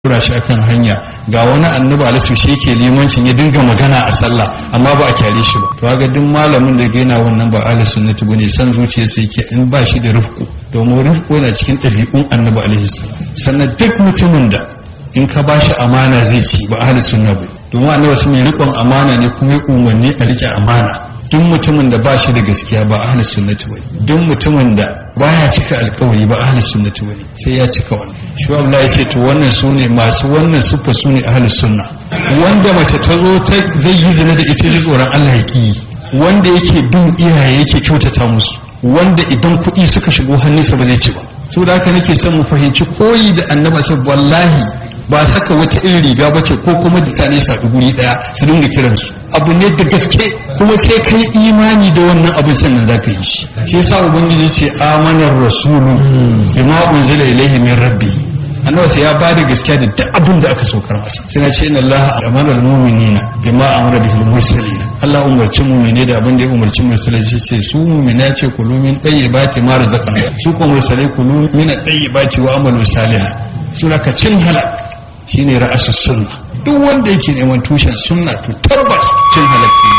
tura shi akan hanya ga wani annabi alisu shi ke limancin ya dinga magana a sallah amma ba a kyale shi ba to ga duk malamin da yana wannan ba ahli sunnati bane san zuciya sai yake in ba shi da rufku domin rufku yana cikin ɗabi'un annabi alaihi salam sannan duk mutumin da in ka ba shi amana zai ci ba ahli sunna ba domin annabi sun yi riƙon amana ne kuma ya umarni a riƙe amana duk mutumin da ba shi da gaskiya ba ahli sunnati bane duk mutumin da baya cika alkawari ba ahli sunnati bane sai ya cika wannan shi Allah ya ce to wannan sune masu wannan sufa sune ahli sunna wanda mace ta zo ta zai yi zina da ita ji tsoron Allah ya ki wanda yake bin iyaye yake kyautata musu wanda idan kuɗi suka shigo hannunsa ba zai ci ba so da haka nake son mu fahimci koyi da annaba sai wallahi ba saka wata irin riga ba ce ko kuma mutane su haɗu guri ɗaya su dinga kiransu abu ne da gaske kuma sai kai imani da wannan abin sannan za ka yi shi shi yasa ubangiji ce amanar rasulu bima unzila ilaihi min rabbi annabi sai ya ba da gaskiya da duk abin da aka saukar masa sai na ce inna allaha amara almu'minina bima amara bihi almursalin Allah umarci mu'mine da abin da ya umarci mursalai shi ce su mu'mina ce kulu min tayyibati ma razaqna su ko mursalai kulu min tayyibati wa amalu salihan sura ka cin halak shine ra'asus sunna duk wanda yake neman tushen sunna to tabbas cin halak